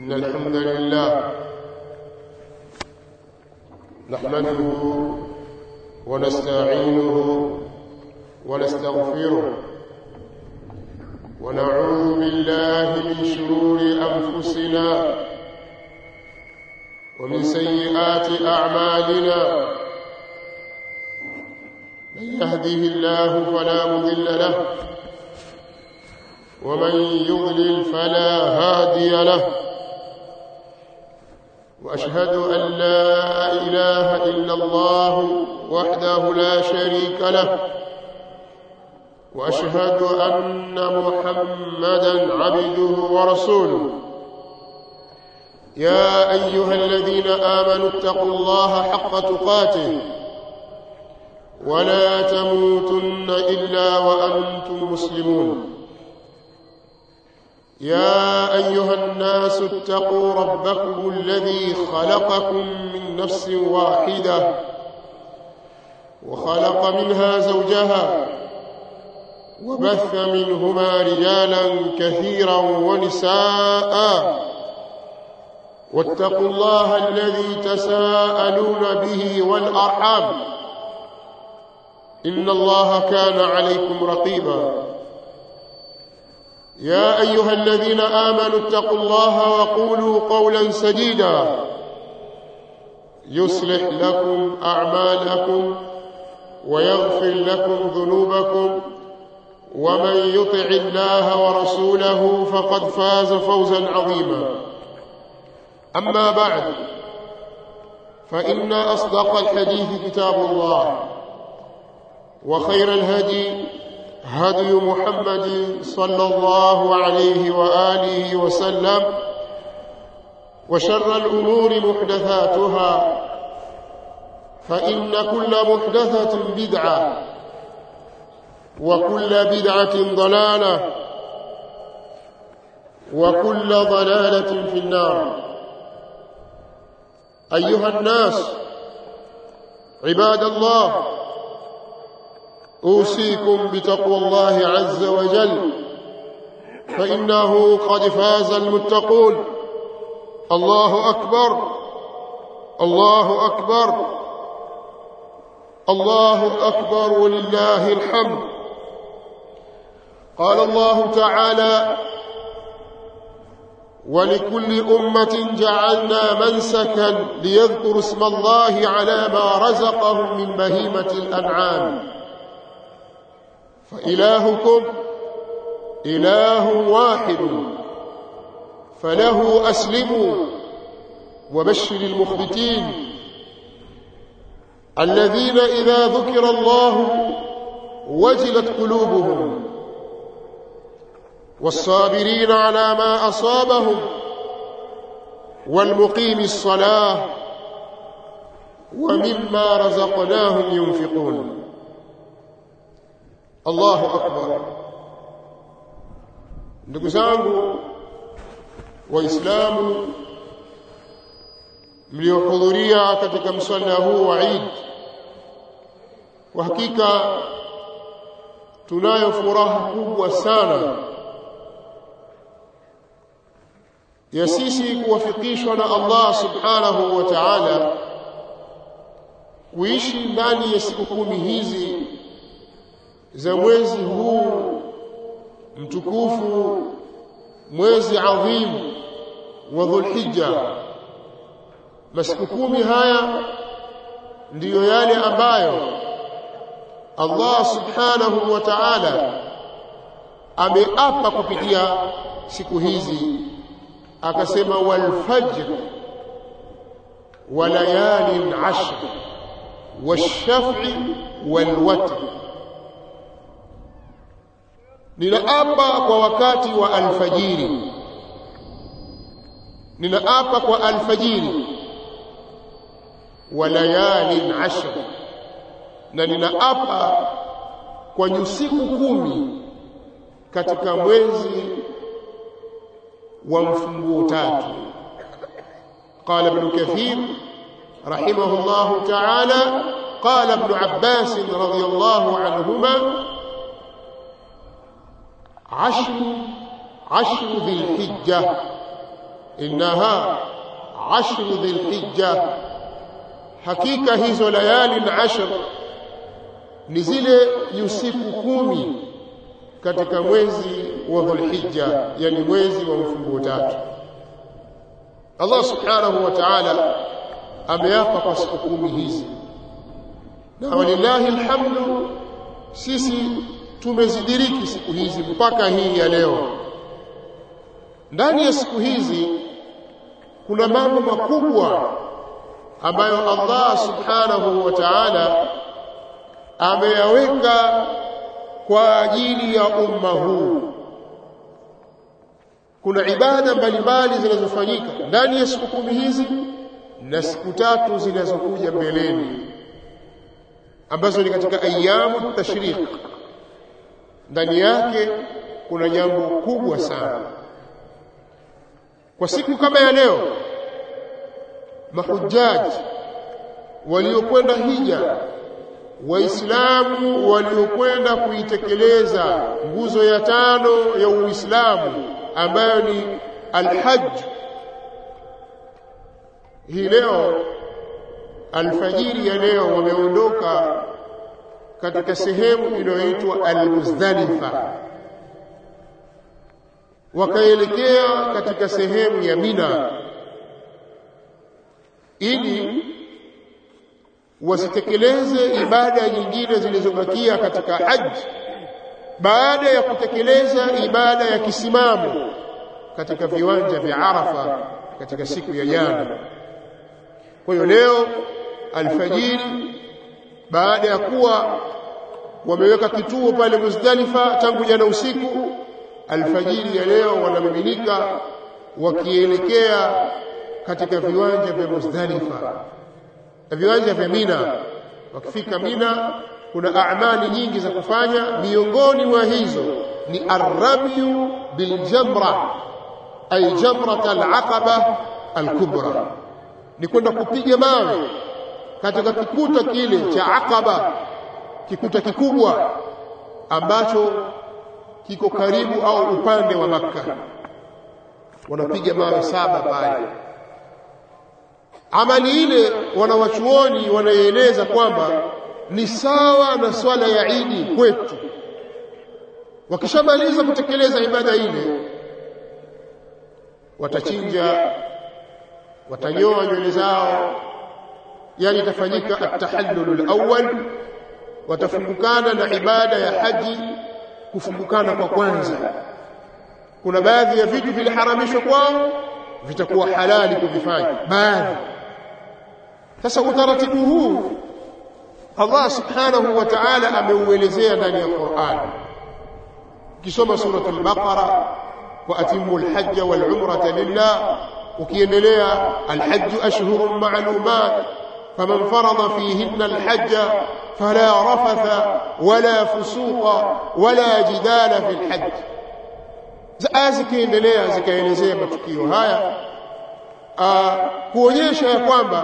إن الحمد لله نحمده ونستعينه ونستغفره ونعوذ بالله من شرور أنفسنا ومن سيئات أعمالنا من يهده الله فلا مضل له ومن يضلل فلا هادي له واشهد ان لا اله الا الله وحده لا شريك له واشهد ان محمدا عبده ورسوله يا ايها الذين امنوا اتقوا الله حق تقاته ولا تموتن الا وانتم مسلمون يا ايها الناس اتقوا ربكم الذي خلقكم من نفس واحده وخلق منها زوجها وبث منهما رجالا كثيرا ونساء واتقوا الله الذي تساءلون به والارحام ان الله كان عليكم رقيبا يا ايها الذين امنوا اتقوا الله وقولوا قولا سديدا يصلح لكم اعمالكم ويغفر لكم ذنوبكم ومن يطع الله ورسوله فقد فاز فوزا عظيما اما بعد فان اصدق الحديث كتاب الله وخير الهدي هدي محمد صلى الله عليه واله وسلم وشر الامور محدثاتها فان كل محدثه بدعه وكل بدعه ضلاله وكل ضلاله في النار ايها الناس عباد الله اوصيكم بتقوى الله عز وجل فانه قد فاز المتقون الله اكبر الله اكبر الله اكبر ولله الحمد قال الله تعالى ولكل امه جعلنا منسكا ليذكروا اسم الله على ما رزقهم من بهيمه الانعام فإلهكم إله واحد فله أسلموا وبشر المخبتين الذين إذا ذكر الله وجلت قلوبهم والصابرين على ما أصابهم والمقيم الصلاة ومما رزقناهم ينفقون Allahu akbar ndugu zangu waislamu mliohudhuria katika msalla huu wa Eid kwa hakika tunayo furaha kubwa sana ya sisi kuwafikishwa na Allah subhanahu wa ta'ala kuishi ndani ya siku kumi hizi za mwezi huu mtukufu mwezi adhim wa dhulhijja masiku kumi haya ndiyo yale ambayo Allah subhanahu wa ta'ala ameapa kupitia siku hizi akasema wal fajr wa layalin ashr wash-shaf'i wal watr ninaapa kwa wakati wa alfajiri ninaapa kwa alfajiri wa layalin ashr na ninaapa kwa nyusiku kumi katika mwezi wa mfunguo tatu قال ابن كثير رحمه الله تعالى قال ابن عباس رضي الله عنهما عشر عشر ذي الحجة innaha ashru dhilhijja hakika hizo layali ashr ni zile usiku kumi katika mwezi wa dhulhijja yani mwezi wa mfunguo tatu Allah subhanahu wa ta'ala ameapa kwa siku kumi hizi na walillahi alhamdu sisi tumezidiriki siku hizi mpaka hii ya leo ndani ya siku hizi kuna mambo makubwa ambayo Allah subhanahu wa ta'ala ameyaweka kwa ajili ya umma huu kuna ibada mbalimbali zinazofanyika ndani ya siku kumi hizi na siku tatu zinazokuja mbeleni ambazo ni katika ayamu tashriq ndani yake kuna jambo kubwa sana kwa siku kama ya leo mahujaji waliokwenda hija waislamu waliokwenda kuitekeleza nguzo ya tano ya uislamu ambayo ni alhajj hii leo alfajiri ya leo wameondoka katika sehemu inayoitwa almuzdalifa wakaelekea katika sehemu ya mina ili wasitekeleze ibada nyingine zilizobakia katika haji baada ya kutekeleza ibada ya kisimamo katika viwanja vya Arafa katika siku ya jana. Kwa hiyo leo alfajiri, baada ya kuwa wameweka kituo pale Muzdalifa tangu jana usiku, alfajiri ya leo wanamiminika wakielekea katika viwanja vya Muzdalifa na viwanja vya Mina. Wakifika Mina, kuna amali nyingi za kufanya, miongoni mwa hizo ni arramyu biljamra ay jamrat alaqaba alkubra, ni kwenda kupiga mawe katika kikuta kile cha Aqaba, kikuta kikubwa ambacho kiko karibu au upande wa Makka. Wanapiga mawe saba pale amali ile wanawachuoni wanaieleza kwamba ni sawa na swala ya Idi kwetu. Wakishamaliza kutekeleza ibada ile, watachinja, watanyoa nywele zao, yani itafanyika at-tahallul awwal, watafungukana na ibada ya haji, kufungukana kwa kwanza. Kuna baadhi ya vitu viliharamishwa kwao, vitakuwa halali kuvifanya baadhi sasa utaratibu huu Allah subhanahu wa ta'ala ameuelezea ndani ya Qur'an. Ukisoma suratul Baqara wa atimmu al-hajja wal umrata lillah, ukiendelea al-hajj ashhurun ma'lumat faman farada fihinna al-hajja fala rafatha wala fusuqa wala jidala fil hajj. Aya zikiendelea zikaelezea matukio haya kuonyesha ya kwamba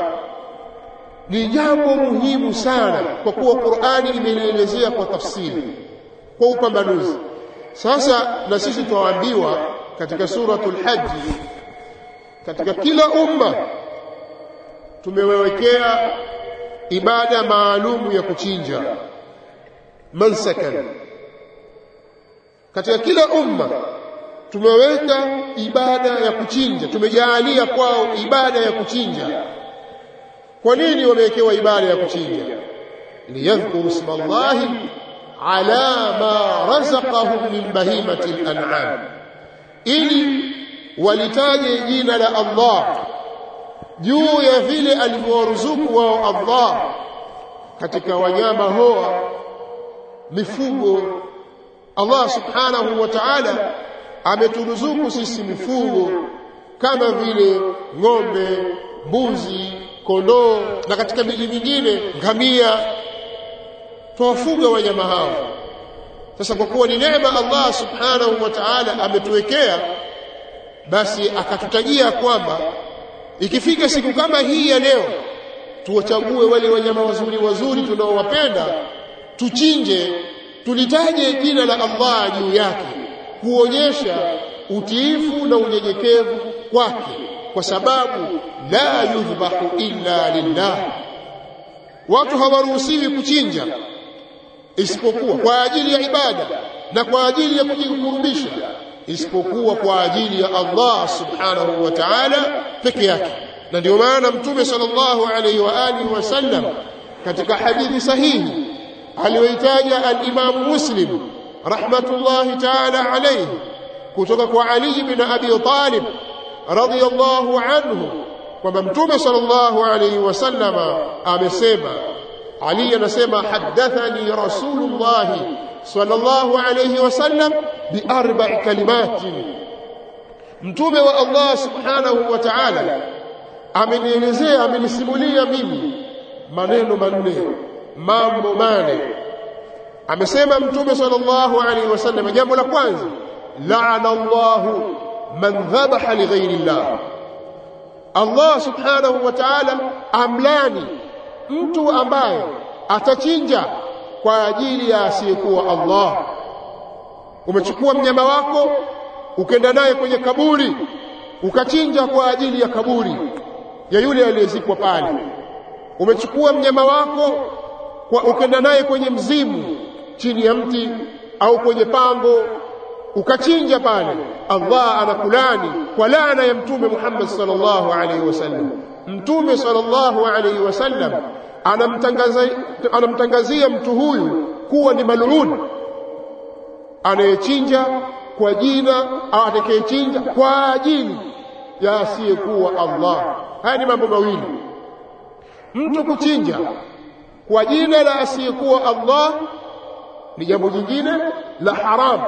ni jambo muhimu sana kwa kuwa Qur'ani imelielezea kwa tafsiri kwa upambanuzi. Sasa na sisi twaambiwa katika suratul Haji, katika kila umma tumewekea ibada maalumu ya kuchinja mansakan. Katika kila umma tumeweka ibada ya kuchinja, tumejaalia kwao ibada ya kuchinja. Kwa nini wamewekewa ibada ya kuchinja? liyadhkuru isma Allahi ala ma razaqahum min bahimati al-an'am, ili walitaje jina la Allah juu ya vile alivyowaruzuku wao Allah katika wanyama hoa, mifugo. Allah subhanahu wa ta'ala ameturuzuku sisi mifugo kama vile ng'ombe, mbuzi, kondoo na katika miji mingine ngamia, twawafuga wanyama hao. Sasa kwa kuwa ni neema Allah subhanahu wa ta'ala ametuwekea, basi akatutajia kwamba ikifika siku kama hii ya leo, tuwachague wale wanyama wazuri wazuri tunaowapenda, tuchinje, tulitaje jina la Allah juu yake, kuonyesha utiifu na unyenyekevu kwake kwa sababu la yudhbahu illa lillah watu hawaruhusiwi kuchinja isipokuwa kwa ajili ya ibada na kwa ajili ya kujikurubisha isipokuwa kwa ajili ya Allah subhanahu wa ta'ala peke yake na ndio maana mtume sallallahu alayhi wa alihi wasallam katika hadithi sahihi aliyoitaja al-Imam Muslim rahmatullahi ta'ala alayhi kutoka kwa Ali bin Abi Talib radiyallahu anhu kwamba mtume sallallahu alayhi wasallam amesema Ali anasema hadathani rasulullah sallallahu alayhi wasallam bi arba'i kalimatin mtume wa Allah subhanahu wa ta'ala amenielezea amenisimulia mimi maneno manne mambo mane amesema mtume sallallahu alaihi wasallam jambo la kwanza la'ana Allahu man dhabaha li ghairi Allah Allah subhanahu wa ta'ala amlani mtu ambaye atachinja kwa ajili ya asiyekuwa Allah umechukua mnyama wako ukenda naye kwenye kaburi ukachinja kwa ajili ya kaburi ya yule aliyezikwa pale umechukua mnyama wako kwa ukenda naye kwenye mzimu chini ya mti au kwenye pango ukachinja pale Allah anakulani kwa laana ya mtume Muhammad sallallahu alaihi wasallam mtume sallallahu alaihi wasallam anamtangazia anamtangazia mtu huyu kuwa ni mal'un anayechinja kwa jina au atakayechinja kwa ajili ya asiyekuwa Allah haya ni mambo mawili mtu kuchinja kwa jina la asiyekuwa Allah ni jambo jingine la haramu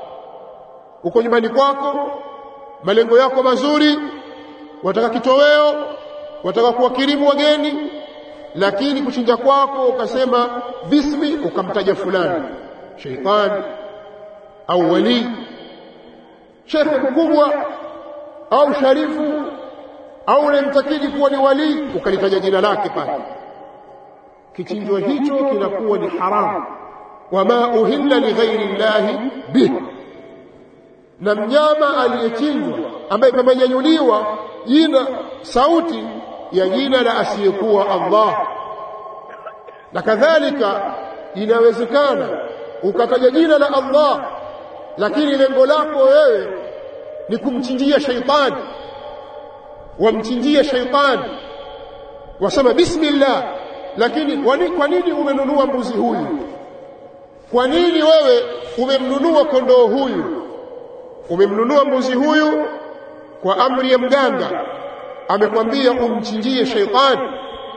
uko nyumbani kwako malengo yako mazuri wataka kitoweo wataka kuwakirimu wageni lakini kuchinja kwako ukasema bismi ukamtaja fulani sheitani au wali shekhe mkubwa au sharifu au unamtakidi kuwa ni wali ukalitaja jina lake pale kichinjwa hicho kinakuwa ni haramu wama uhilla lighairi llahi bih na mnyama aliyechinjwa ambaye pamenyanyuliwa jina sauti ya jina la asiyekuwa Allah na kadhalika inawezekana ukataja jina la Allah lakini lengo lako wewe ni kumchinjia shaitani wamchinjia shaitani wasema bismillah lakini wani, kwa nini umenunua mbuzi huyu kwa nini wewe umemnunua kondoo huyu umemnunua mbuzi huyu kwa amri ya mganga amekwambia umchinjie shaitani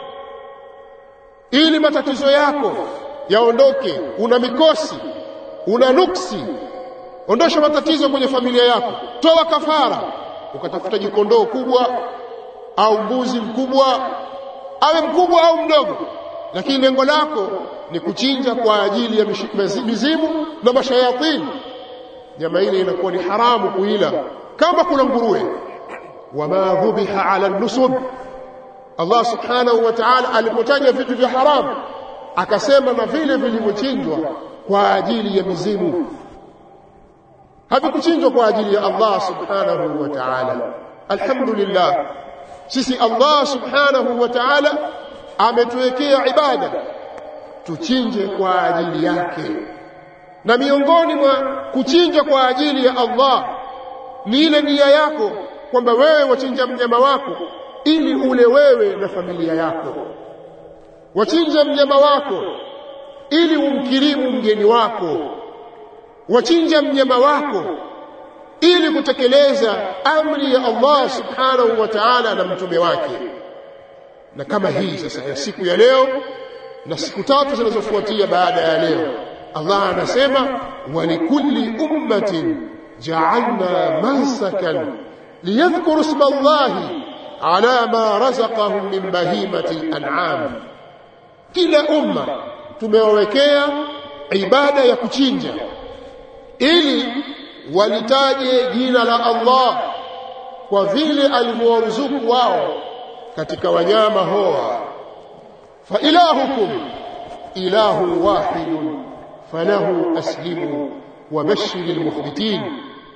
ili matatizo yako yaondoke una mikosi una nuksi ondosha matatizo kwenye familia yako toa kafara ukatafuta jikondoo kubwa au mbuzi mkubwa awe mkubwa au mdogo lakini lengo lako ni kuchinja kwa ajili ya mizimu na mashayatini nyama ile inakuwa ni haramu kuila kama kuna nguruwe wama dhubiha ala nusub Allah subhanahu wa ta'ala alipotaja vitu vya haramu akasema na vile vilivyochinjwa kwa ajili ya mizimu havikuchinjwa kwa ajili ya Allah subhanahu wa ta'ala alhamdulillah sisi Allah subhanahu wa ta'ala ametuwekea ibada tuchinje kwa ajili yake na miongoni mwa kuchinja kwa ajili ya Allah ni ile nia yako kwamba wewe wachinja mnyama wako ili ule wewe na familia yako wachinja mnyama wako ili umkirimu mgeni wako wachinja mnyama wako ili kutekeleza amri ya Allah subhanahu wa ta'ala na mtume wake na kama hii sasa ya siku ya leo na siku tatu zinazofuatia baada ya leo Allah anasema walikulli ummatin ja'alna mansakan liyadhkuru isma Allah ala ma razaqahum min bahimati al-an'am kila umma tumewawekea ibada ya kuchinja ili walitaje jina la Allah kwa vile alivyowaruzuku wao katika wanyama hoa fa ilahukum ilahu wahidun falahu aslimu wabashir almukhbitin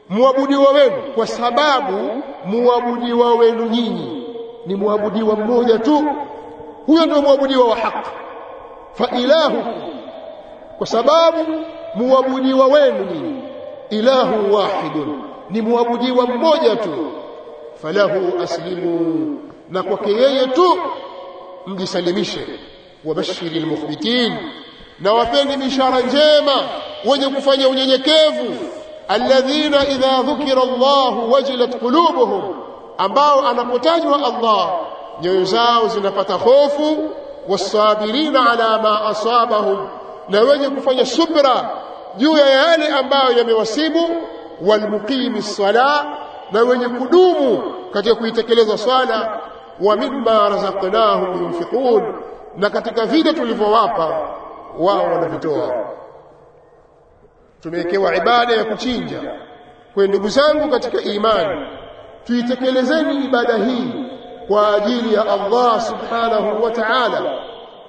muabudiwa wenu kwa sababu muabudiwa wenu nyinyi ni muabudiwa mmoja tu huyo ndio muabudiwa wa haki fa ilahu kwa sababu muabudiwa wenu nyinyi ilahu wahidun ni muabudiwa mmoja tu falahu aslimu na kwake yeye tu mjisalimishe wabashiri almukhbitin na wapeni bishara njema wenye kufanya unyenyekevu alladhina idha dhukira Allah wajilat qulubuhum ambao anapotajwa Allah nyoyo zao zinapata hofu wasabirina ala ma asabahum na wenye kufanya subra juu ya yale ambayo yamewasibu walmuqimi sala na wenye kudumu katika kuitekeleza swala wa mimma razaqnahum yunfiqun na katika vile tulivyowapa wao wanavitoa tumewekewa ibada ya kuchinja kwa ndugu zangu katika imani tuitekelezeni ibada hii kwa ajili ya Allah subhanahu wa ta'ala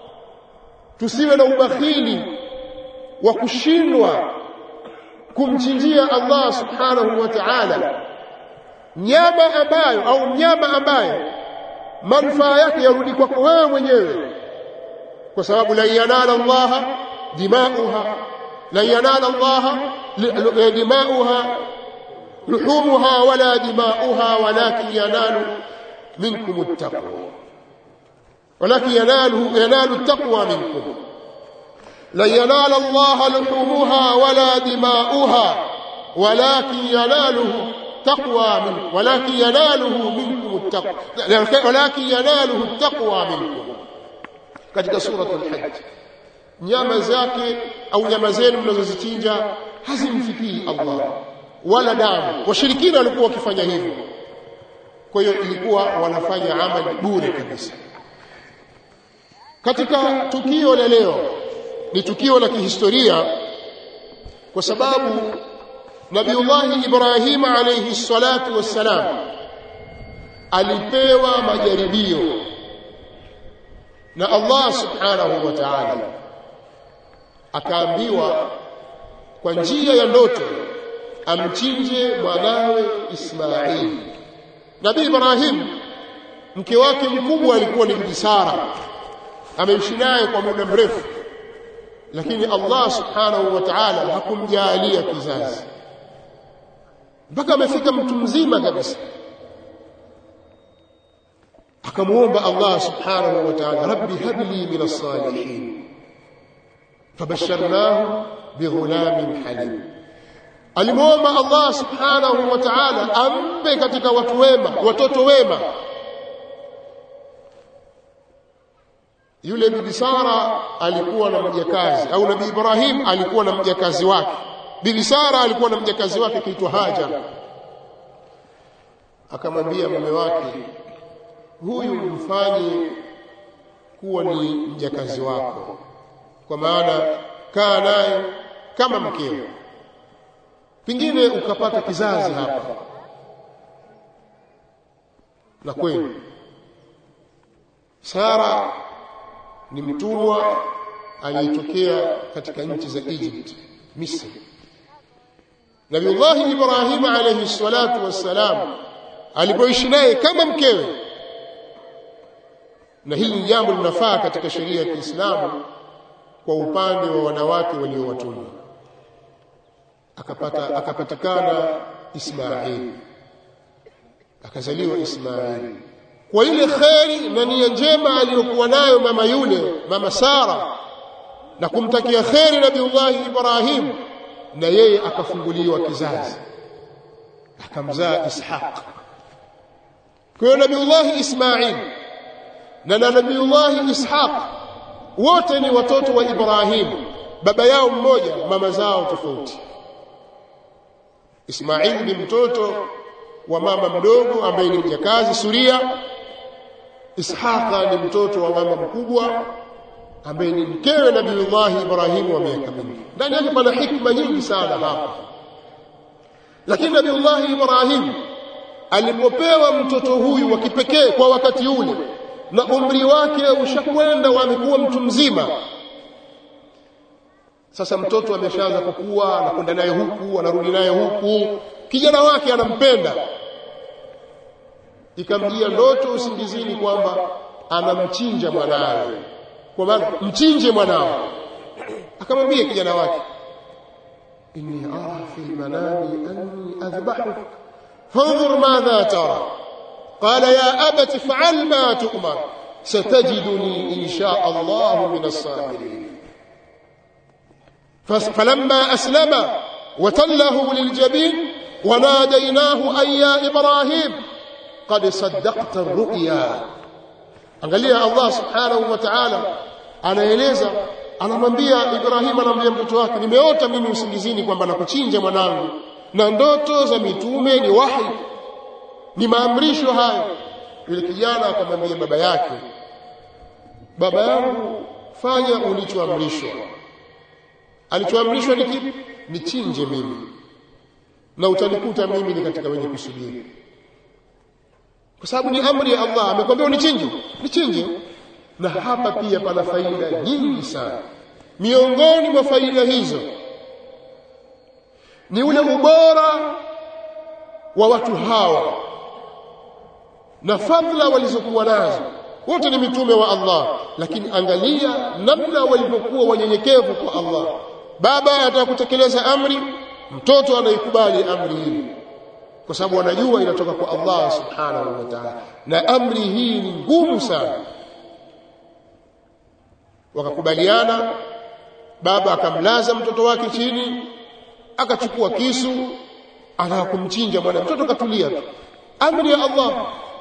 tusiwe na ubakhili wa kushindwa kumchinjia Allah subhanahu wa ta'ala nyama ambayo au mnyama ambaye manufaa yake yarudi kwako wewe mwenyewe kwa sababu la yanala Allah dimauha la yanala Allah dimauha luhumuha wala dimauha walakin yanalu minkum attaqwa ولكن يناله ينال التقوى منكم لن ينال الله لحومها ولا دماؤها ولكن يناله تقوى منكم ولكن يناله منكم التقوى ولكن يناله التقوى منكم katika suratul hajj nyama zake au nyama zenu mnazozichinja hazimfikii Allah wala damu washirikina walikuwa wakifanya hivyo kwa hiyo ilikuwa wanafanya amali bure kabisa katika tukio la leo ni tukio la kihistoria kwa sababu Nabiullahi Ibrahim alayhi salatu wassalam alipewa majaribio na Allah subhanahu wa ta'ala akaambiwa kwa njia ya ndoto amchinje mwanawe Ismail Nabii Ibrahim mke wake mkubwa alikuwa ni Bibi Sara ameishi naye kwa muda mrefu lakini Allah subhanahu wa ta'ala hakumjalia kizazi mpaka amefika mtu mzima kabisa akamuomba Allah subhanahu wa ta'ala rabbi habli min as-salihin fabasharnahu bighulamin halim alimuomba Allah subhanahu wa ta'ala ampe katika watu wema watoto wema yule bibi Sara alikuwa na mjakazi au nabii Ibrahim alikuwa na mjakazi wake bibi Sara alikuwa na mjakazi wake kiitwa Hajar akamwambia mume wake huyu mfanye kuwa ni mjakazi wako kwa maana kaa naye kama mkeo pengine ukapata kizazi hapa na kweli Sara ni mtumwa aliyetokea katika nchi za Egypt Misri Nabiullahi Ibrahim alayhi salatu wassalam alipoishi naye kama mkewe na hili ni jambo linafaa katika sheria ya Kiislamu kwa upande wa wanawake waliowatumwa akapata akapatikana Ismail akazaliwa Ismail kwa ile kheri na nia njema aliyokuwa nayo mama yule mama Sara na kumtakia kheri Nabiullahi Ibrahim na yeye akafunguliwa kizazi akamzaa Ishaq kwa hiyo Nabiullahi Ismail na Nabiullahi Ishaq wote ni watoto wa Ibrahim baba yao mmoja mama zao tofauti Ismail ni mtoto wa mama mdogo ambaye ni mjakazi Suria Ishaqa ni mtoto wa mama mkubwa ambaye ni mkewe Nabiullahi Ibrahim wa miaka mingi ndani yake pana hikma nyingi sana hapa lakini Nabiullahi Ibrahim alipopewa mtoto huyu wa kipekee kwa wakati ule na umri wake ushakwenda amekuwa mtu mzima sasa mtoto ameshaanza kukua anakwenda naye huku anarudi naye huku kijana wake anampenda ikamjia ndoto usingizini kwamba anamchinja mwanawe kwa maana mchinje mwanao akamwambia kijana wake inni ara fi lmanami anni adhbahuk fanzur madha tara qala ya abati fa'al ma tu'mar satajiduni insha Allah min as-sabirin فلما أسلم وتله للجبين وناديناه أي يا إبراهيم قد صدقت الرؤيا angalia Allah subhanahu wa ta'ala anaeleza anamwambia Ibrahim anamwambia mtoto wake nimeota mimi usingizini kwamba nakuchinja mwanangu na ndoto za mitume ni wahi ni maamrisho hayo yule kijana akamwambia baba yake baba yangu fanya ulichoamrishwa alichoamrishwa ni kipi nichinje mimi na utanikuta mimi ni katika wenye kusubiri kwa sababu ni amri ya Allah amekwambia unichinje nichinje na hapa pia pana faida nyingi sana miongoni mwa faida hizo ni ule ubora wa watu hawa na fadhila walizokuwa nazo wote ni mitume wa Allah lakini angalia namna walivyokuwa wanyenyekevu kwa Allah baba anataka kutekeleza amri mtoto anaikubali amri hii kwa sababu wanajua inatoka kwa Allah subhanahu wa ta'ala na amri hii ni ngumu sana wakakubaliana baba akamlaza mtoto wake chini akachukua kisu anataka kumchinja mwana mtoto katulia tu amri ya Allah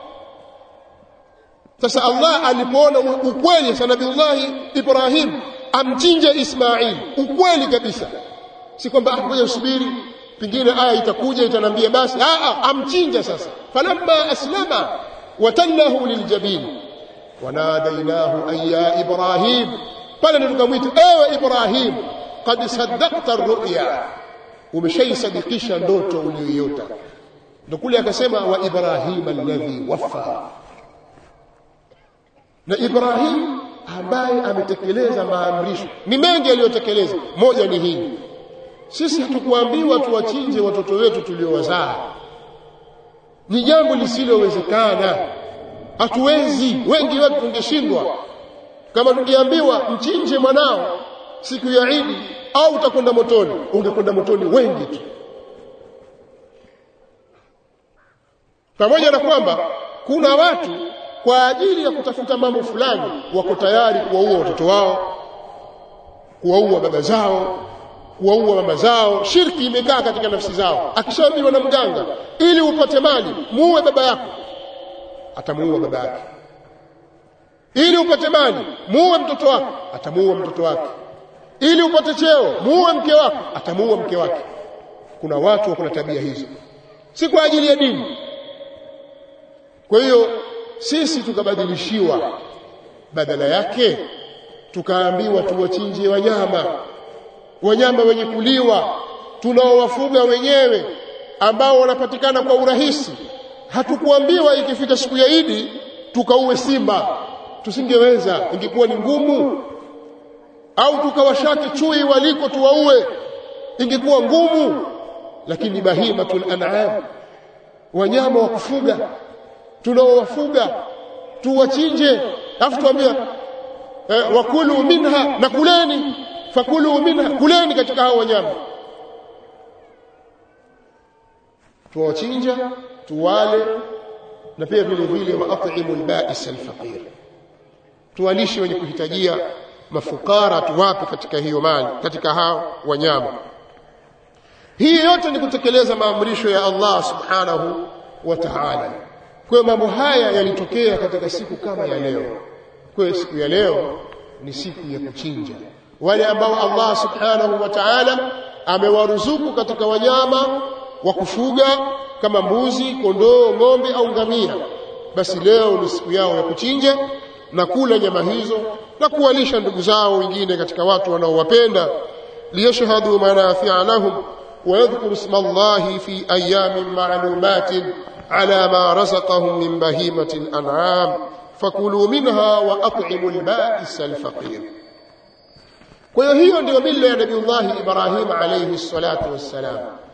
sasa Allah alipoona ukweli sa Nabiullahi Ibrahim amchinje Ismail ukweli kabisa si kwamba ngoja usubiri pengine aya itakuja itanambia basi a amchinja sasa falamma aslama watallahu liljabin wanadainahu ay ya Ibrahim pale tukamwita ewe Ibrahim qad saddaqta ar-ru'ya umeshaisadikisha ndoto uliyoiota ndio kule akasema wa Ibrahim alladhi waffa na Ibrahim ambaye ametekeleza maamrisho ni mengi aliyotekeleza moja ni hii sisi hatukuambiwa tuwachinje watoto wetu tuliowazaa ni jambo lisilowezekana hatuwezi wengi wetu tungeshindwa kama tungeambiwa mchinje mwanao siku ya Idi au utakwenda motoni ungekwenda motoni wengi tu pamoja na kwamba kuna watu kwa ajili ya kutafuta mambo fulani wako tayari kuwaua watoto wao kuwaua baba zao kuwaua mama zao shirki imekaa katika nafsi zao akishaambiwa na mganga ili upate mali muue baba yako atamuua baba yake ili upate mali muue mtoto wako atamuua mtoto wake ili upate cheo muue mke wako atamuua mke wake kuna watu wako na tabia hizo si kwa ajili ya dini kwa hiyo sisi tukabadilishiwa badala yake tukaambiwa tuwachinje wanyama wanyama wenye kuliwa tunaowafuga wenyewe ambao wanapatikana kwa urahisi hatukuambiwa ikifika siku ya Idi tukauwe simba tusingeweza ingekuwa ni ngumu au tukawashake chui waliko tuwaue ingekuwa ngumu lakini bahimatul an'am wanyama wa kufuga tunaowafuga tuwachinje afu tuambia eh, wakulu minha na kuleni fakulu minha kuleni katika hao wanyama tuwachinja tuwale na pia vile vile waatimu albais alfaqir tuwalishe wenye kuhitajia mafukara tuwape katika hiyo mali katika hao wanyama hii yote ni kutekeleza maamrisho ya Allah subhanahu wa ta'ala kwa mambo haya yalitokea katika siku kama ya leo kwa siku ya leo ni siku ya kuchinja wale ambao Allah subhanahu wa ta'ala amewaruzuku katika wanyama wa kufuga kama mbuzi, kondoo, ng'ombe au ngamia basi leo ni siku yao ya kuchinja na kula nyama hizo na kuwalisha ndugu zao wengine katika watu wanaowapenda liyashhadu manafi'a lahum ويذكر اسم الله في أيام معلومات على ما رزقهم من بهيمة الأنعام فكلوا منها وأطعموا البائس الفقير kwa hiyo hiyo ndio mila ya nabiullahi ibrahim alayhi salatu wassalam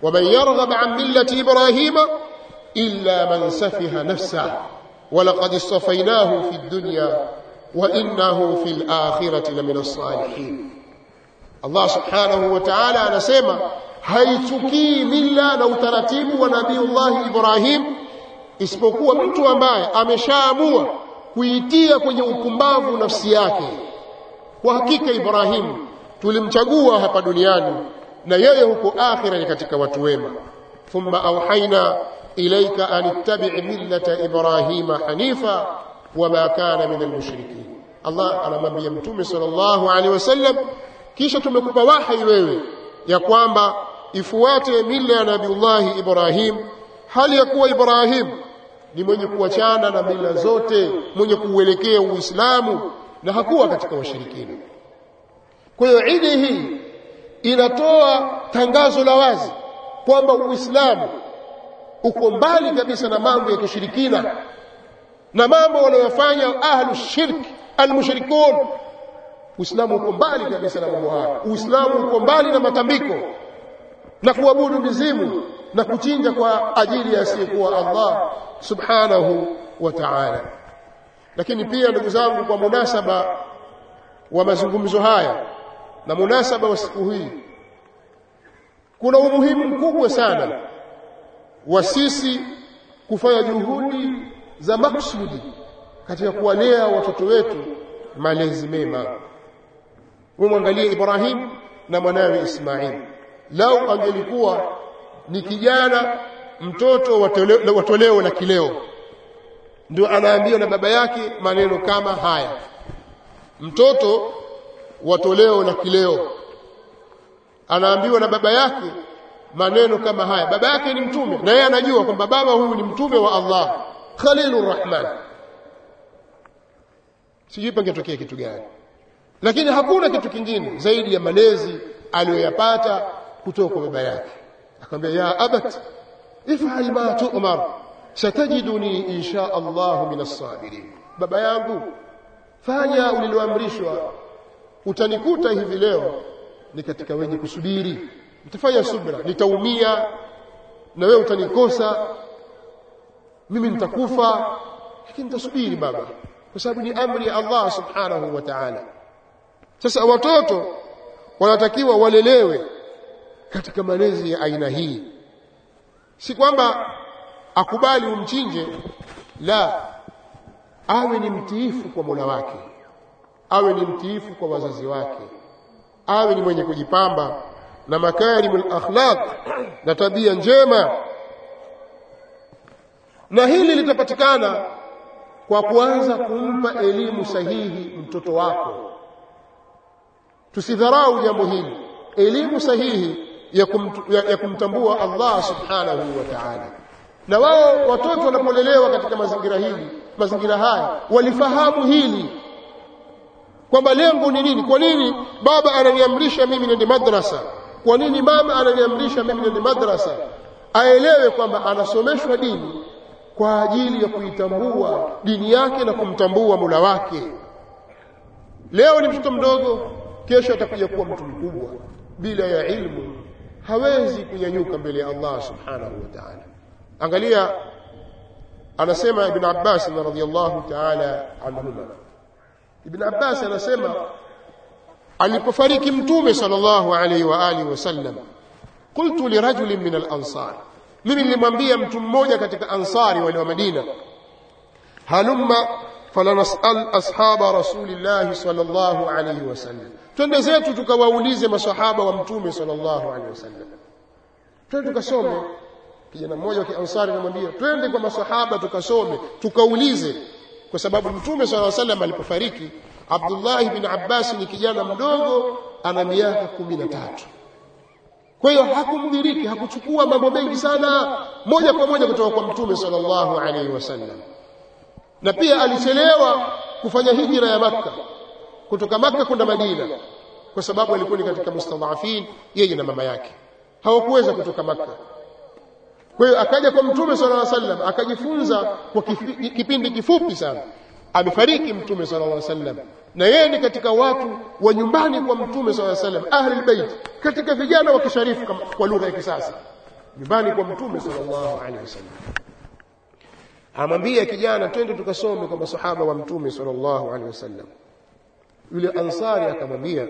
ومن يرغب عن ملة إبراهيم إلا من سفه نفسه ولقد اصطفيناه في الدنيا وإنه في الآخرة لمن الصالحين Allah subhanahu wa ta'ala anasema haichukii mila na utaratibu wa Nabiiullah Ibrahim isipokuwa mtu ambaye ameshaamua kuitia kwenye upumbavu nafsi yake. Kwa hakika Ibrahim tulimchagua hapa duniani na yeye huko akhira ni katika watu wema. Thumma auhaina ilaika an ittabi' millata Ibrahima hanifa wama kana min almushrikin. Allah anamwambia Mtume sallallahu alaihi wasallam kisha tumekupa wahi wewe ya kwamba ifuate mila ya Nabiullahi Ibrahim hali ya kuwa Ibrahim ni mwenye kuachana na mila zote mwenye kuuelekea Uislamu na hakuwa katika washirikina kwa hiyo idi hii inatoa tangazo la wazi kwamba Uislamu uko mbali kabisa na mambo ya kishirikina na mambo wanayofanya ahlu shirk almushrikun Uislamu uko mbali kabisa na mambo haya. Uislamu uko mbali na matambiko na kuabudu mizimu na kuchinja kwa ajili ya asiyekuwa Allah subhanahu wa ta'ala. Lakini pia ndugu zangu, kwa munasaba wa mazungumzo haya na munasaba wa siku hii, kuna umuhimu mkubwa sana wa sisi kufanya juhudi za maksudi katika kuwalea watoto wetu malezi mema umwangalie Ibrahim na mwanawe Ismail lau angelikuwa ni kijana mtoto wa toleo la kileo ndio anaambiwa na baba yake maneno kama haya mtoto wa toleo la kileo anaambiwa na baba yake maneno kama haya baba yake ni mtume na yeye anajua kwamba baba huyu ni mtume wa Allah Khalilur Rahman sijui pangetokea kitu gani lakini hakuna kitu kingine zaidi ya malezi aliyoyapata kutoka kwa baba yake akamwambia ya abat if'al ma tu'mar satajiduni insha Allah min as-sabirin baba yangu fanya uliloamrishwa utanikuta hivi leo ni katika wenye kusubiri nitafanya subra nitaumia na wewe utanikosa mimi nitakufa lakini nitasubiri baba kwa sababu ni amri ya Allah subhanahu wa ta'ala sasa watoto wanatakiwa walelewe katika malezi ya aina hii si kwamba akubali umchinje la awe ni mtiifu kwa Mola wake awe ni mtiifu kwa wazazi wake awe ni mwenye kujipamba na makarimul akhlaq na tabia njema na hili litapatikana kwa kuanza kumpa elimu sahihi mtoto wako tusidharau jambo hili elimu sahihi ya, kumtu, ya, ya kumtambua Allah subhanahu wa ta'ala na wao watoto wanapolelewa katika mazingira hili mazingira haya walifahamu hili kwamba lengo ni nini kwa nini baba ananiamrisha mimi nende madrasa kwa nini mama ananiamrisha mimi nende madrasa aelewe kwamba anasomeshwa dini kwa ajili ya kuitambua dini yake na kumtambua mula wake leo ni mtoto mdogo kesho atakuja kuwa mtu mkubwa bila ya ilmu hawezi kunyanyuka mbele ya Allah subhanahu wa ta'ala angalia anasema ibn Abbas radhiyallahu ta'ala anhuma ibn Abbas anasema alipofariki mtume sallallahu alayhi wa alihi wasallam qultu li rajulin min al-ansar mimi nilimwambia mtu mmoja katika ansari wale wa Madina halumma falanasal ashaba rasulillah sallallahu alayhi wasallam twende zetu tukawaulize masahaba wa mtume sallallahu alayhi wasallam twende tukasome kijana mmoja wa kiansari anamwambia twende kwa masahaba tukasome tukaulize kwa sababu mtume sallallahu alayhi wasallam alipofariki Abdullah ibn Abbas ni kijana mdogo ana miaka 13 kwa hiyo hakumdiriki hakuchukua mambo mengi sana moja kwa moja kutoka kwa mtume sallallahu alaihi wasallam na pia alichelewa kufanya hijra ya makka kutoka makka kwenda madina kwa sababu alikuwa ni katika mustadhafin yeye na mama yake hawakuweza kutoka makka kwa hiyo akaja kwa mtume sallallahu alaihi wasallam akajifunza kwa kifi, kipindi kifupi sana amefariki mtume sallallahu alaihi wasallam na yeye ni katika watu wa nyumbani kwa mtume sallallahu alaihi wasallam ahli albayt katika vijana wa kisharifu kwa lugha ya kisasa nyumbani kwa mtume sallallahu alaihi wasallam amwambia kijana twende tukasome kwa masahaba wa mtume sallallahu alaihi wasallam yule ansari akamwambia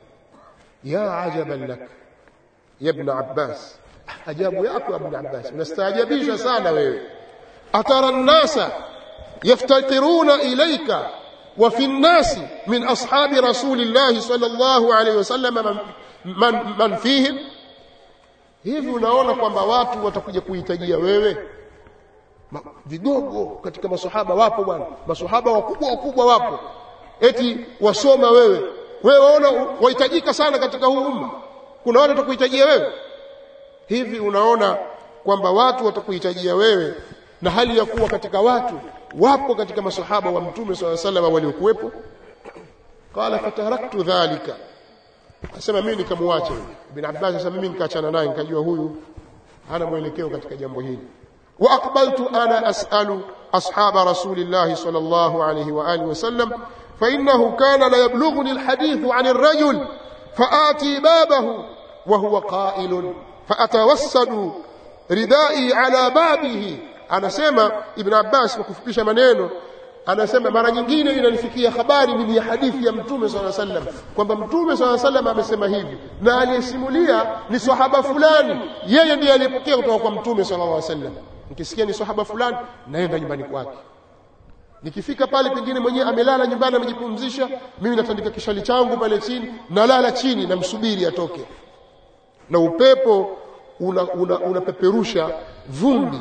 ya ajaban lak ya ibn abbas ajabu yako ibn abbas unastaajabisha sana wewe atara nnasa yaftakiruna ilaika وفي الناس من أصحاب رسول الله صلى الله عليه وسلم من, من, من فيهم hivi unaona kwamba watu watakuja kuhitajia wewe Ma, vigogo katika masahaba wapo bwana masahaba wakubwa wakubwa wapo eti wasoma wewe wewe waona wahitajika sana katika huu umma kuna watu watakuhitajia wewe hivi unaona kwamba watu watakuhitajia wewe na hali ya kuwa katika watu wapo katika masahaba wa mtume swalla sallam waliokuwepo qala fataraktu dhalika asema mimi nikamwacha ibn abbas asema mimi nikaachana naye nikajua huyu hana mwelekeo katika jambo hili wa aqbaltu ana as'alu ashaba rasulillahi sallallahu alayhi wa alihi wasallam fa innahu kana la yablughuni alhadith an arrajul faati babahu wa huwa qa'ilun faatawassadu ridai ala babihi anasema ibn abbas kwa kufupisha maneno anasema mara nyingine inanifikia habari mimi ya hadithi ya mtume swalla sallam kwamba mtume swalla sallam amesema hivi na aliyesimulia ni sahaba fulani yeye ndiye aliyepokea kutoka kwa mtume sallallahu alaihi wasallam nikisikia ni sahaba fulani naenda nyumbani kwake nikifika pale pengine mwenyewe amelala nyumbani amejipumzisha mimi natandika kishali changu pale chini nalala chini namsubiri atoke na upepo unapeperusha una, una vumbi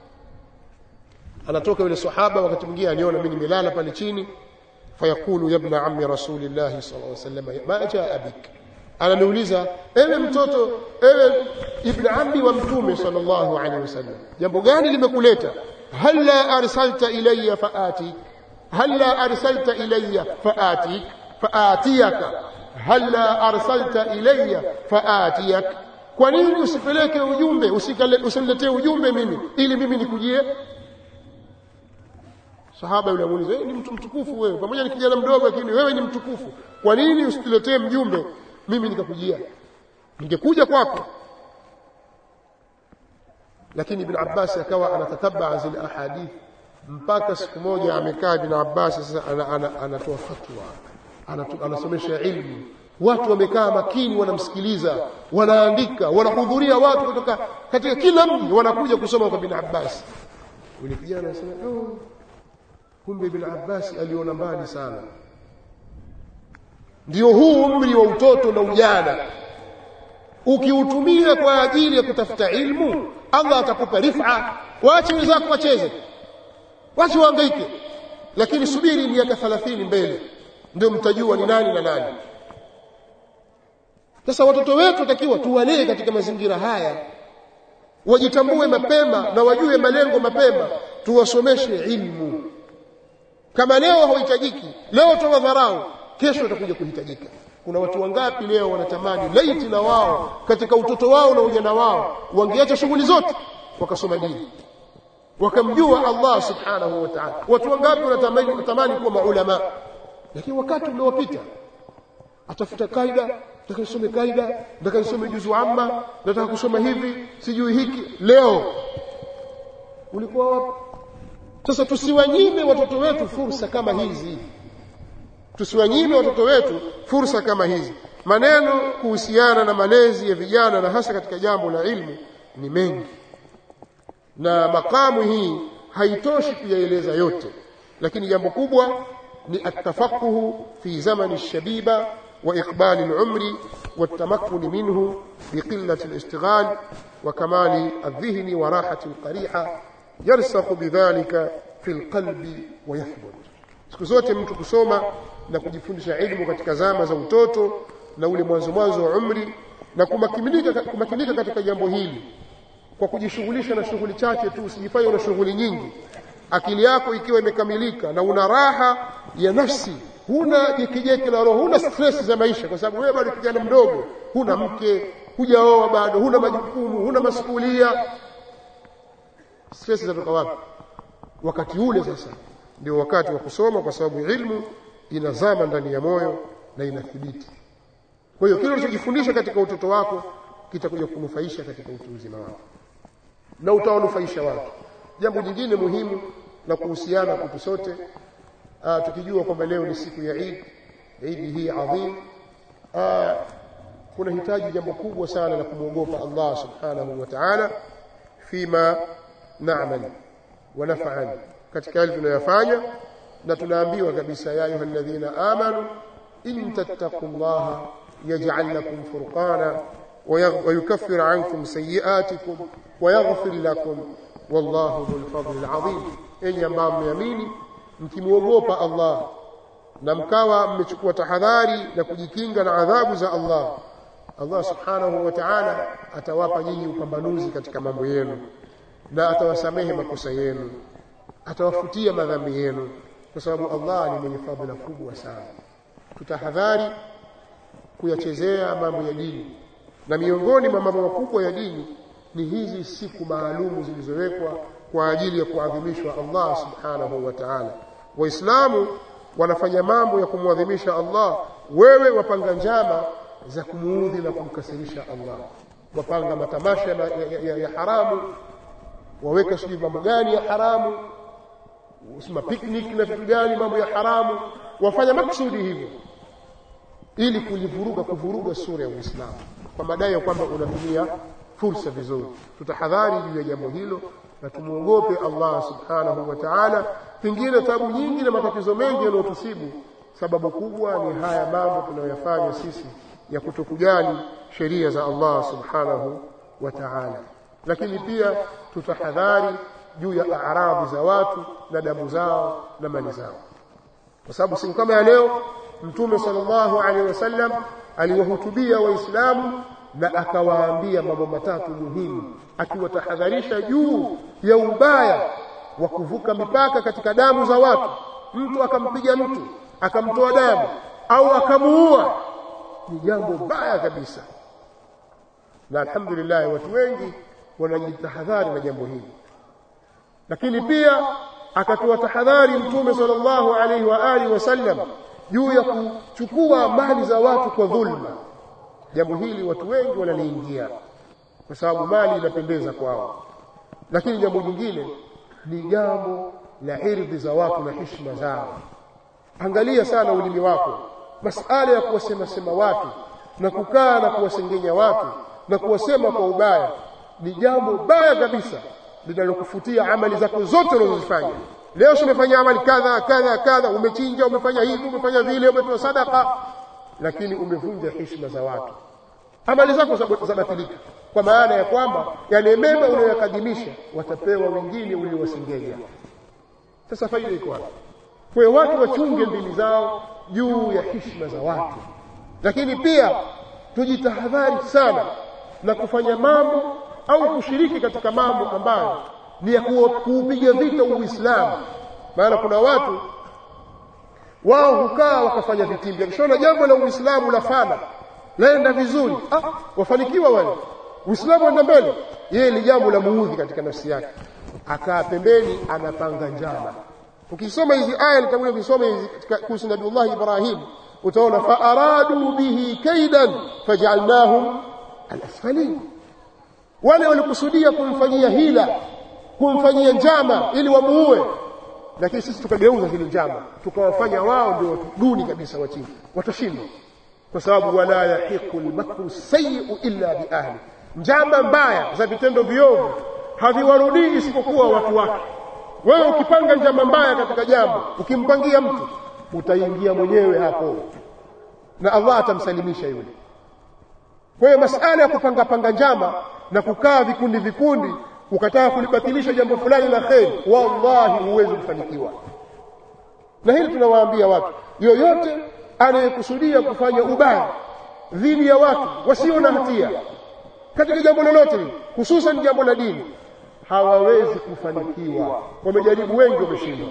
anatoka yule sahaba wakati mwingine aniona mimi nimelala pale chini fayakulu ya ibn ammi rasulillah sallallahu alaihi wasallam ma jaa bik ananiuliza ewe mtoto ewe ibn ammi wa mtume sallallahu alaihi wasallam jambo gani limekuleta hal la arsalta ilayya faatik hal la arsalta ilayya faatik faatiyaka hal la arsalta ilayya faatiyak kwa nini usipeleke ujumbe usiniletee ujumbe mimi ili mimi nikujie sahaba yule amuuliza ni mtu mtukufu wewe pamoja ni kijana mdogo lakini wewe ni mtukufu kwa nini usituletee mjumbe mimi nikakujia ningekuja kwako lakini ibn Abbas akawa anatatabaa zile ahadith mpaka siku moja amekaa ibn Abbas sasa anatoa fatwa anasomesha ilmu watu wamekaa makini wanamsikiliza wanaandika wanahudhuria watu kutoka katika kila mji wanakuja kusoma kwa ibn Abbas yule kijana anasema oh kumbe ibn Abbas aliona mbali sana ndio huu umri wa utoto na ujana ukiutumia kwa ajili ya kutafuta ilmu Allah atakupa rifa waache wenzako wacheze wache wahangaike lakini subiri miaka 30 mbele ndio mtajua ni nani na nani sasa watoto wetu takiwa tuwalee katika mazingira haya wajitambue mapema na wajue malengo mapema tuwasomeshe ilmu kama leo hauhitajiki leo tawadharau kesho utakuja kuhitajika kuna watu wangapi leo wanatamani laiti na wao katika utoto wao na ujana wao wangeacha shughuli zote wakasoma dini wakamjua Allah subhanahu wa ta'ala watu wangapi wanatamani wanatamani kuwa maulama lakini wakati uliopita atafuta kaida nataka nisome kaida nataka nisome juzu amma nataka kusoma hivi sijui hiki leo ulikuwa wapi sasa tusiwanyime watoto wetu fursa kama hizi tusiwanyime watoto wetu fursa kama hizi maneno kuhusiana na malezi ya vijana na hasa katika jambo la ilmu ni mengi na makamu hii haitoshi kuyaeleza yote lakini jambo kubwa ni atafaquhu fi zamani shabiba wa iqbali al-umri والتمكن منه بقلة الاشتغال وكمال الذهن وراحة القريحة يرسخ بذلك في القلب ويثبت siku zote mtu kusoma na kujifundisha elimu katika zama za utoto na ule mwanzo mwanzo wa umri na kumakinika kumakinika katika jambo hili kwa kujishughulisha na shughuli chache tu usijifanye na shughuli nyingi akili yako ikiwa imekamilika na una raha ya nafsi huna jekejeke la roho huna stress za maisha kwa sababu wewe bado kijana mdogo huna mke hujaoa bado huna majukumu huna masuhulia stress zatoka wapi wakati ule sasa ndio wakati wa kusoma kwa sababu ilmu inazama ndani ya moyo na inathibiti kwa hiyo kile ulichojifundisha katika utoto wako kitakuja kunufaisha katika utu uzima wako na utawanufaisha watu jambo jingine muhimu la kuhusiana kwetu sote aa, tukijua kwamba leo ni siku ya Eid Eid hii adhim aa, kuna hitaji jambo kubwa sana la kumwogopa Allah subhanahu wa ta'ala fima na'mal wa naf'al katika yale tunayofanya na tunaambiwa kabisa ya ayuha alladhina amanu in tattaqullaha yaj'al lakum furqana ويكفر عنكم سيئاتكم ويغفر لكم والله ذو الفضل العظيم enyi ambao mmeamini mkimwogopa Allah na mkawa mmechukua tahadhari na kujikinga na adhabu za Allah Allah subhanahu wa ta'ala atawapa nyinyi upambanuzi katika mambo yenu na atawasamehe makosa yenu atawafutia madhambi yenu kwa sababu Allah ni mwenye fadhila kubwa sana tutahadhari kuyachezea mambo ya dini na miongoni mwa mambo makubwa ya dini ni hizi siku maalumu zilizowekwa kwa ajili ya kuadhimishwa Allah subhanahu wa ta'ala waislamu wanafanya mambo ya kumwadhimisha Allah wewe wapanga njama za kumuudhi na kumkasirisha Allah wapanga matamasha ya, ya, ya, ya haramu waweka sijui mambo gani ya haramu usima picnic na vitu gani mambo ya haramu wafanya maksudi hivyo ili kulivuruga kuvuruga sura ya Uislamu kwa madai ya kwamba unatumia fursa vizuri tutahadhari juu ya jambo hilo na tumuogope Allah subhanahu wa ta'ala pengine tabu nyingi na matatizo mengi yanayotusibu sababu kubwa ni haya mambo tunayoyafanya sisi ya kutokujali sheria za Allah subhanahu wa ta'ala lakini pia tutahadhari juu ya aradhi za watu na damu zao na mali zao kwa sababu siku kama ya leo mtume sallallahu alaihi wasallam aliwahutubia waislamu na akawaambia mambo matatu muhimu akiwatahadharisha juu ya ubaya wa kuvuka mipaka katika damu za watu mtu akampiga mtu akamtoa damu au akamuua ni jambo baya kabisa na alhamdulillah watu wengi wanajitahadhari na jambo hili lakini pia akatoa tahadhari mtume sallallahu alaihi wa alihi wasallam juu ya kuchukua mali za watu kwa dhulma jambo hili watu wengi wanaliingia kwa sababu mali inapendeza kwao lakini jambo jingine ni jambo la irdhi za watu na heshima zao angalia sana ulimi wako masala ya kuwasema sema watu na kukaa na kuwasengenya watu na kuwasema kwa ubaya ni jambo baya kabisa linalokufutia amali zako zote unazozifanya leo umefanya amali kadha kadha kadha umechinja umefanya hivi umefanya vile umetoa sadaka lakini umevunja heshima za watu amali zako zabatilika kwa maana ya kwamba yale mema unayoyakadimisha watapewa wengine uliowasengenya sasa faida iko wapi kwa hiyo watu wachunge ndimi zao juu ya heshima za watu lakini pia tujitahadhari sana na kufanya mambo au kushiriki katika mambo ambayo ni ya kuupiga vita Uislamu maana kuna watu wao hukaa wakafanya vitimbi akishaona jambo la Uislamu lafana laenda vizuri ah wafanikiwa wale Uislamu enda mbele yeye ni jambo la muudhi katika nafsi yake akaa pembeni anapanga njama ukisoma hizi aya nitakuja kusoma hizi kuhusu Nabiullah Ibrahim utaona fa aradu bihi kaidan faj'alnahum al-asfalin wale walikusudia kumfanyia hila kumfanyia njama ili wamuue lakini sisi tukageuza zile njama tukawafanya wao ndio watu duni kabisa wa chini watashindwa kwa sababu wala yahiqu al-makru sayyi'u illa bi ahli njama mbaya za vitendo viovu haviwarudii isipokuwa watu wake wewe ukipanga njama mbaya katika jambo ukimpangia mtu utaingia mwenyewe hapo na Allah atamsalimisha yule kwa hiyo masala ya kupanga panga njama na kukaa vikundi vikundi ukataka kulibatilisha jambo fulani la kheri wallahi huwezi kufanikiwa na hili tunawaambia watu yoyote anayekusudia kufanya ubaya dhidi ya watu wasio na hatia katika jambo lolote hususan jambo la dini hawawezi kufanikiwa wamejaribu wengi wameshindwa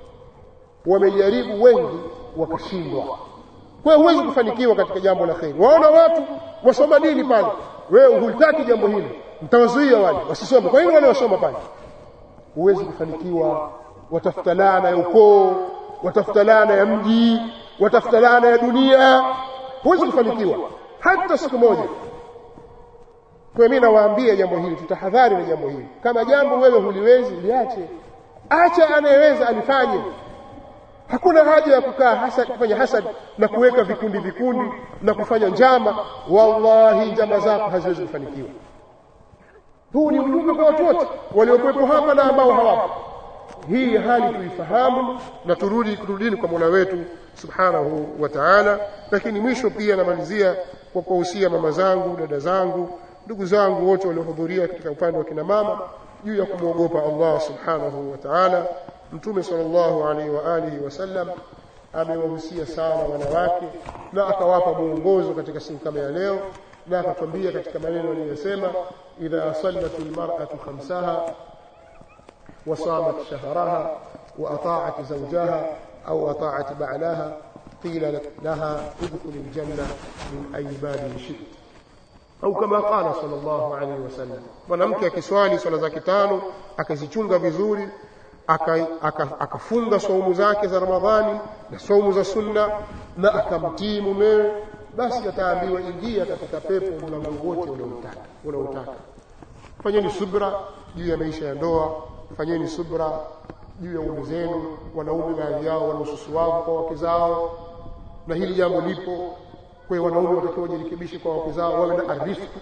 wamejaribu wengi wakashindwa kwa hiyo huwezi kufanikiwa katika jambo la kheri waona watu wasoma dini pale wewe hulitaki jambo hili mtawazuia wale wasisome kwa hiyo wale wasoma pale huwezi kufanikiwa watafuta laana ya ukoo watafuta laana ya mji watafuta laana ya dunia huwezi kufanikiwa hata siku moja kwa mimi nawaambia jambo hili tutahadhari na jambo hili kama jambo wewe huliwezi liache acha anayeweza alifanye hakuna haja ya kukaa hasad kufanya hasad na kuweka vikundi vikundi na kufanya njama wallahi njama zako haziwezi kufanikiwa huu ni ujumbe kwa watu wote waliokuwepo hapa na ambao hawapo hii hali tuifahamu na turudi kurudini kwa Mola wetu subhanahu wa ta'ala lakini mwisho pia namalizia kwa kuwahusia mama zangu dada zangu ndugu zangu wote waliohudhuria katika upande wa kina mama juu ya kumwogopa Allah subhanahu wa ta'ala mtume sallallahu alaihi wa alihi wasallam amewahusia sana wanawake na akawapa mwongozo katika siku kama ya leo na akatwambia katika maneno aliyosema idha sallat almar'atu khamsaha وصامت شهرها وأطاعت زوجها أو أطاعت بعلها قيل لها ادخل الجنة من أي باب شئت au kama qala sallallahu alaihi wasallam mwanamke akiswali swala zake tano akazichunga vizuri akafunga aka, aka saumu zake za ramadhani na saumu za sunna na akamtii mumewe basi ataambiwa ingia katika pepo mlango wote unaotaka unaotaka fanyeni subra juu ya maisha ya ndoa fanyeni subra juu ya ume zenu wanaume baadhi yao wana ususu wao kwa wake zao na hili jambo lipo kwa hiyo wanaume watakiwa wajirekebishe kwa wake zao wawe na arifu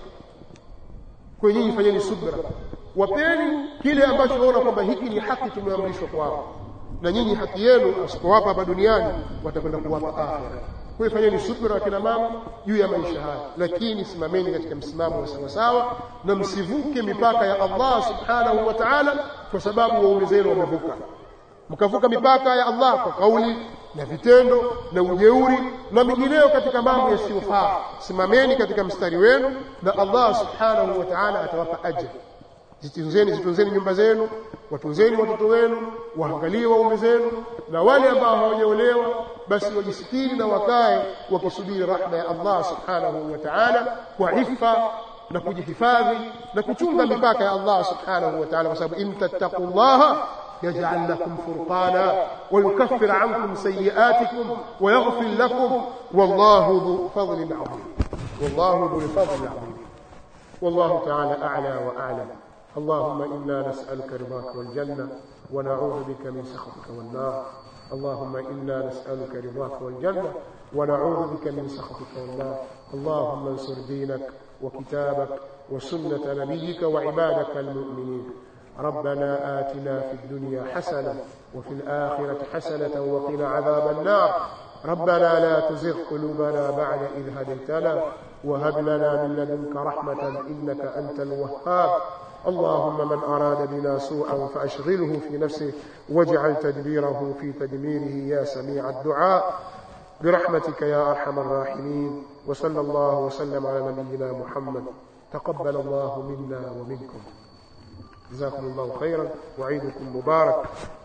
kwa nyinyi fanyeni subra wapeni kile ambacho waona kwamba hiki ni haki tumeamrishwa kwao na nyinyi haki yenu asipowapa hapa duniani watakwenda kuwapa akhera kwa hiyo fanyeni subra kina mama juu ya maisha haya lakini simameni katika msimamo wa sawasawa na msivuke mipaka ya Allah subhanahu wa ta'ala kwa sababu waume zenu wamevuka mkavuka mipaka ya Allah kwa kauli na vitendo na ujeuri na mingineyo katika mambo yasiyofaa simameni katika mstari wenu na Allah subhanahu wa ta'ala atawapa ajra zitunzeni zitunzeni nyumba zenu watunzeni watoto wenu waangalie waume zenu na wale ambao hawajaolewa basi wajisitiri na wakae wakisubiri rahma ya Allah subhanahu wa ta'ala kwa ifa na kujihifadhi na kuchunga mipaka ya Allah subhanahu wa ta'ala kwa sababu in tattaqullaha يجعل لكم فرقانا ويكفر عنكم سيئاتكم ويغفر لكم والله ذو فضل عظيم والله ذو الفضل العظيم والله تعالى أعلى وأعلم اللهم إنا نسألك رضاك والجنة ونعوذ بك من سخطك والنار اللهم إنا نسألك رضاك والجنة ونعوذ بك من سخطك والنار اللهم انصر دينك وكتابك وسنة نبيك وعبادك المؤمنين ربنا آتنا في الدنيا حسنة وفي الآخرة حسنة وقنا عذاب النار ربنا لا تزغ قلوبنا بعد إذ هديتنا وهب لنا من لدنك رحمة إنك أنت الوهاب اللهم من أراد بنا سوءا فأشغله في نفسه واجعل تدبيره في تدميره يا سميع الدعاء برحمتك يا أرحم الراحمين وصلى الله وسلم على نبينا محمد تقبل الله منا ومنكم جزاكم الله خيرا وعيدكم مبارك